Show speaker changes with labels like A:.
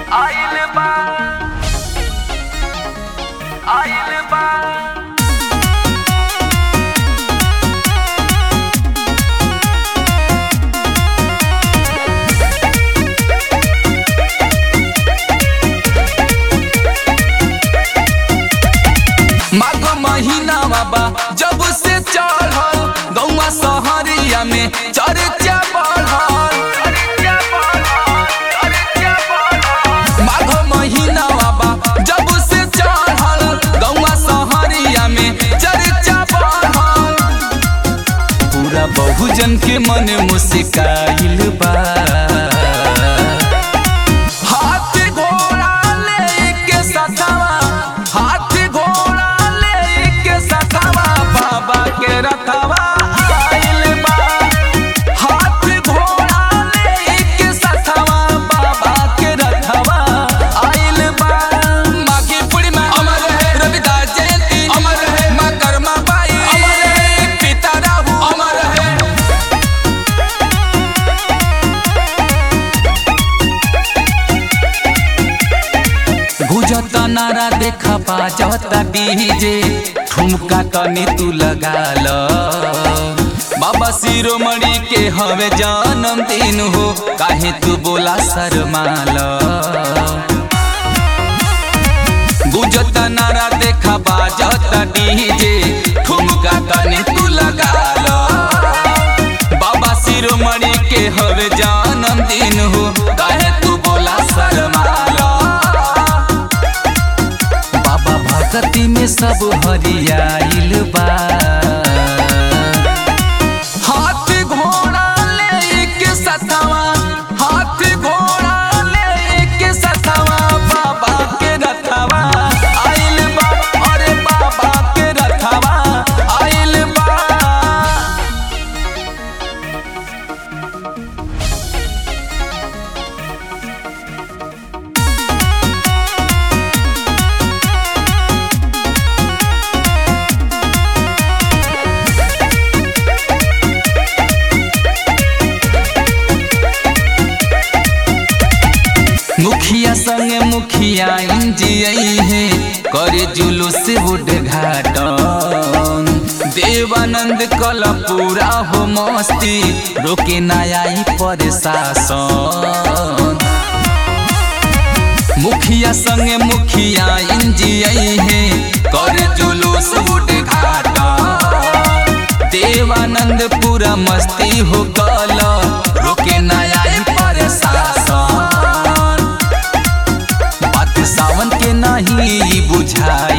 A: आइल बा आइल बा
B: माघ महीनावा बा जब से चढ़ल गौवा सहरिया में चर्चा बढ़ल
A: चर्चा बढ़ल चर्चा बढ़ल
B: माघ महीनावा बा जब से चढ़ल गौवा सहरिया में चर्चा बढ़ल पूरा बहुजन के मन मुस्काइल बा हाथ घोड़ा लेके सथवा हाथ घोड़ा लेके सथवा बाबा के रथवा आइल बा हाथ घोड़ा लेके सथवा बाबा के रथवा आइल बा माघी पूर्णिमा अमर है रविदास जयंती अमर है माँ कर्मा बाई अमर है पिता राहु अमर है गुजता नारा देखा बाजता डीजे ठुमका तनी तू लगा ल बाबा शिरोमणि के हवे जन्मदिन हो काहे तू बोला शर्माल गुजता नारा देखा बाजता डीजे ठुमका तनी तू लगा ल बाबा शिरोमणि के हवे जन्मदिन हो काहे तू बोला शर्माल बाबा भक्ति में सब हरियाइल बा हाथ घोड़ा लेके सथवा हाथ घोड़ा लेके सथवा बाबा के रथवा आइल बा अरे बाबा के रथवा आइल बा मुखिया संगे मुखिया इंजियई है करे जुलूस उद्घाटन देवानंद कल पूरा हो मस्ती रोके ना आई प्रशासन मुखिया संगे मुखिया इंजियई है करे जुलूस उद्घाटन देवानंद पूरा मस्ती हो कल रोके ना आई प्रशासन बात सावन के नहीं बुझाई